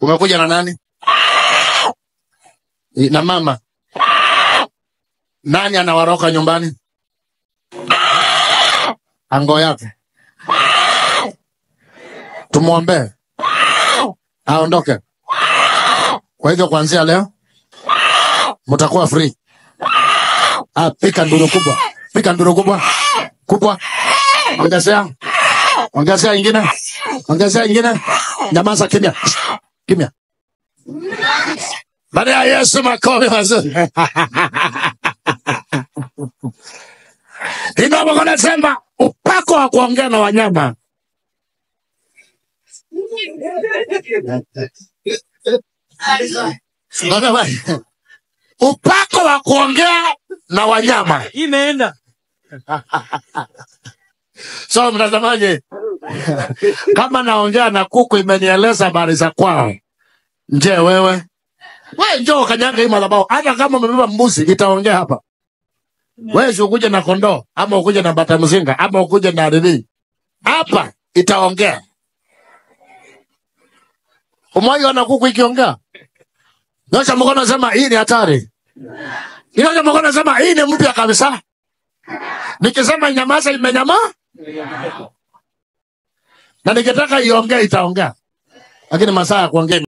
Umekuja na nani? I- Na mama. Nani anawaroka nyumbani? Ango yake. Tumwombee aondoke. Kwa hivyo kuanzia leo mtakuwa free. Ah, pika nduru kubwa, pika nduru kubwa kubwa, ongezea, ongezea ingine, ongezea ingine. Nyamaza, kimya, kimya. Baada ya Yesu, makofi mazuri. Ingawa nasema upako wa kuongea na wanyama Unaona? upako wa kuongea na wanyama. Imeenda. So mtazamaji, kama naongea na kuku imenieleza habari za kwao, je, wewe we njoo kanyanga hii madhabahu. Hata kama umebeba mbuzi itaongea hapa. Wewe si ukuje na kondoo ama ukuje na bata mzinga ama ukuje na nini, hapa itaongea. Umewahi na kuku ikiongea? Nyosha mkono, sema hii ni hatari. Nyosha mkono, sema hii ni mpya kabisa. Nikisema nyamaza, imenyama na nikitaka iongee itaongea, lakini masaa ya kuongea